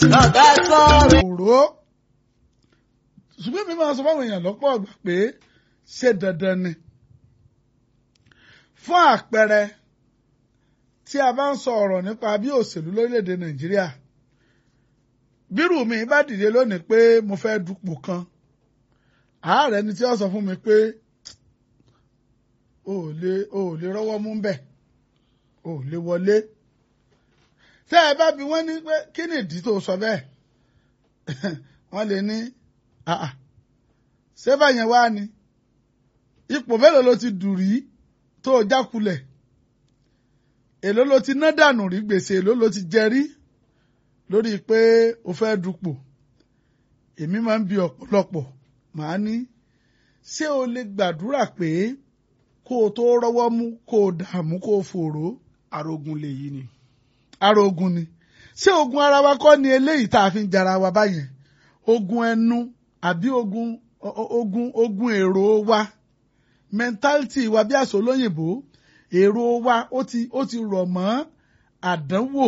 lọ́gá sọ̀rọ̀. òró ṣùgbọ́n mi máa sọ fáwọn èèyàn lọ́pọ̀ ọgbà pé ṣé dandan ni fún àpẹẹrẹ tí a bá ń sọ ọ̀rọ̀ nípa bí òṣèlú lórílẹ̀‐èdè nàìjíríà bírù mi bá dìde lónìí pé mo fẹ́ dupò kan ààrẹ ni tí ó sọ fún mi pé o ò lè o ò lè rọ́wọ́ mú bẹ́ẹ̀ o ò lè wọlé tẹ́ ẹ bá bi wọ́n ní pé kí ni ìdí tó sọ bẹ́ẹ̀ wọ́n lè ní àà ṣé báyẹn wá ni ipò mélòó ló ti dùn rí tó o jákulẹ̀ èló ló ti ná dànù rí gbèsè èló ló ti jẹ rí lórí pé o fẹ́ dupò èmi máa ń bi ọ̀pọ̀lọpọ̀ màá ní ṣé o lè gbàdúrà pé kó o tó rọ́wọ́ mú kó o dààmú kó o fòró arógun lèyí ni. ara ogun ni ṣé ogun ara wa kọ́ ni eléyìí tá a fi ń jara wa báyẹn ogun ẹnu àbí ogun o- o- ogun ogun èrò wa mentality wa bí àṣọ olóyìnbó èrò wa ó ti ó ti rọ̀ mọ́ àdánwò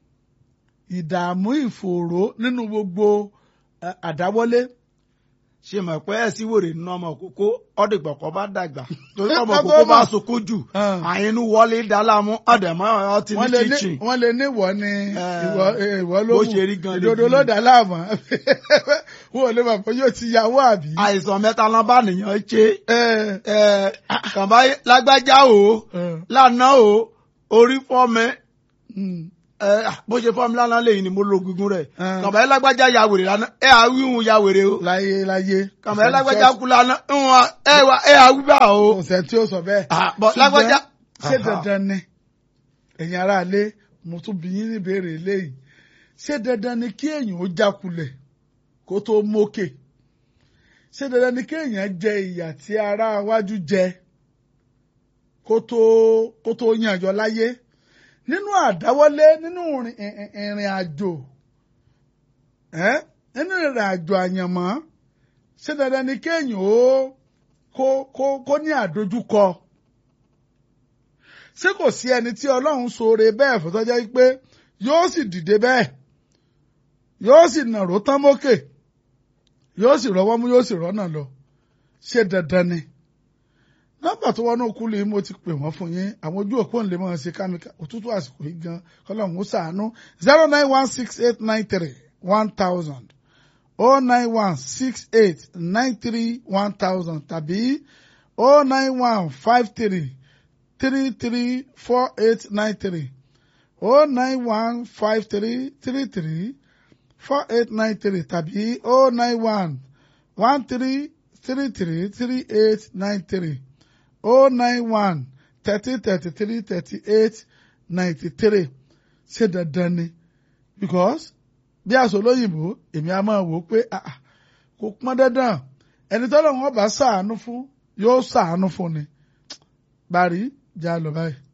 ìdààmú ìfòòró nínú gbogbo eh, àdáwọlé ṣe mọ̀ pé ẹ̀ sí wèrè nínú ọmọ kókó ọ̀dìgbà kan bá dàgbà torí ọmọ Bàbá kókó bá ọmọ. sunkún jù Ah. àyínú wọlé dálámú ọ̀dẹ̀mọ́ ọtí ní wọ́n lè ní kíchìn. wọ́n lè ní ìwọ ni Eh, ìwọ eh, ìwọ ló bó mú ṣe rí gan ìdodo lèyí. ló dà láàmú wọn ò lè mọ̀ pé yóò ti yàwó àbí. àìsàn mẹ́ta ló bá nìyàn ṣe Eh, ẹ̀, kànbá lágbájá o eh, lánàá o orí fọ́ mi mm. ẹ̀, bó ṣe fọ́ mi lánàá lẹ́yìn ni mo lo gungun rẹ̀ Ah. kànbá lágbájá ya wèrè lánàá ẹ̀ àwíhun ya wèrè o láyé láyé. kànbá lágbájá kú lánàá ńwọ̀n ẹ̀ wà ẹ̀ àwíbà o. kò sẹ́ tí ó sọ bẹ́ẹ̀. Ah, bọ̀ Ṣùgbọ́n lágbájá. ṣé Aha. dandan ni ẹ̀yin aráalé mo tún bí yín níbèrè eléyìí ṣé dandan ni kí èèyàn ó jákulẹ̀ kó tó mókè ṣé dandan ni kí èèyàn jẹ ìyà tí ará wájú jẹ kó tó kó tó yànjọ láyé nínú àdáwọlé nínú ìrìn- ìrìn ìrìn àjò ẹ́ nínú ìrìn àjò àyànmọ́ ṣé dandan ni kéèyàn ó kó kó kó ní àdójúkọ ṣé kò sí ẹni tí ọlọ́run ṣoore bẹ́ẹ̀ fún tọ́jọ́ pé yóò sì dìde bẹ́ẹ̀ yóò sì nàró tán mókè yóò sì rọwọ́ mú yóò sì rọ́nà lọ ṣé dandan ni nọ́mbà tó wọnú kúlù yìí mo ti pè wọ́n fún yín àwọn ojú òpó ń lè máa ṣe kámíkà òtútù àsìkò yìí gan kọ́lọ́hún ó ṣàánú zero nine one six eight nine three one thousand oh nine one six eight nine three one thousand tàbí oh nine one five three three three four eight nine three oh nine one five three three three four eight nine three tàbí oh nine one one three three three three eight nine three oh nine one thirty thirty three thirty eight ninety three ṣé dandan ni because bí aṣọ olóyìnbó èmi a máa wò ó pé ah, ah, kò pọn dandan ẹni tọ́lọ́ wọn bá ṣàánú fún yóò ṣàánú fún ni bari já lọ báyìí.